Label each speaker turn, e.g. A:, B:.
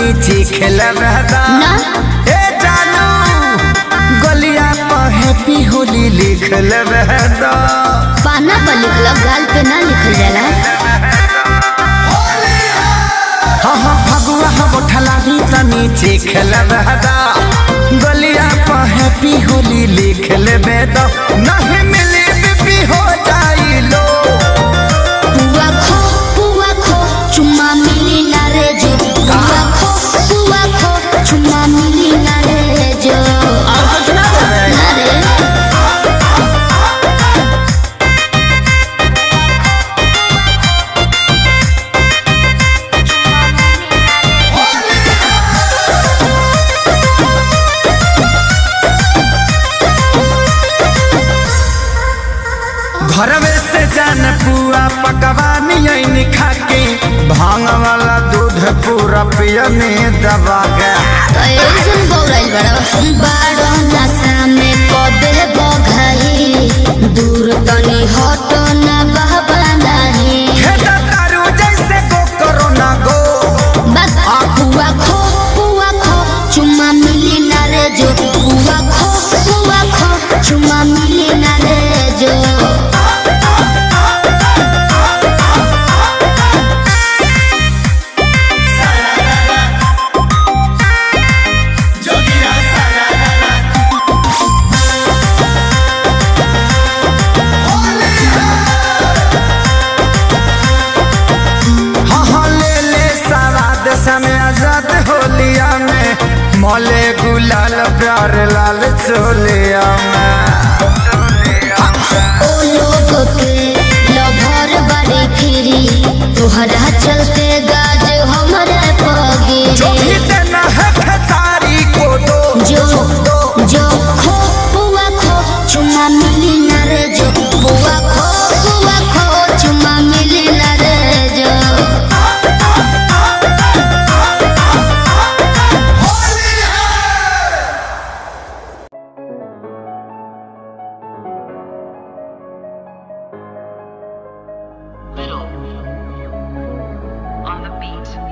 A: तनी चीखल बहदा
B: ना
A: ए जानू गलिया पर हैप्पी होली लिखल बहदा
B: पाना पर लिखल गाल पे ना लिखल जाला
A: हाँ हाँ फगुआ हम उठलानी तनी चीखल बहदा गलिया पर हैप्पी होली लिखल बहदा नहीं मिली बीपी हो जाई लो
B: पुआ खो पुआ खो चुम्मा मिली ना रे जो पुआ खो पुआ खो चुम्मा मिली ना रे जो
A: और कुछ ना करे
B: ना रे
A: घरवे से जान पुआ पकवानी ऐनी खाके भांग वाला दूध पूरा पियने दबा गया
B: तो ऐसन बौराइल बड़ा बारो नशा में कबे बघाई दूर तनी हटो ना बहबा नहीं
A: खेता तारू जैसे गो करो ना गो
B: बस आ पुआ खो पुआ खो चुम्मा मिली ना रे जो पुआ खो पुआ खो चुम्मा मिली ना रे जो
A: हाँ हाँ ले ले सवाद समय आजाद होलिया में मोले गुलाल प्यार लाल चोलिया में
B: ओ लोग के लभर बड़ी फिरी तोहरा चलते गाज हमरे
A: जो
B: पगी
A: भी देना है खेसारी को दो
B: जो जो खो पुआ खो चुम्मा मिली ना रे जो पुआ खो पुआ खो चुम्मा मिली ना रे जो
C: Little on the beat.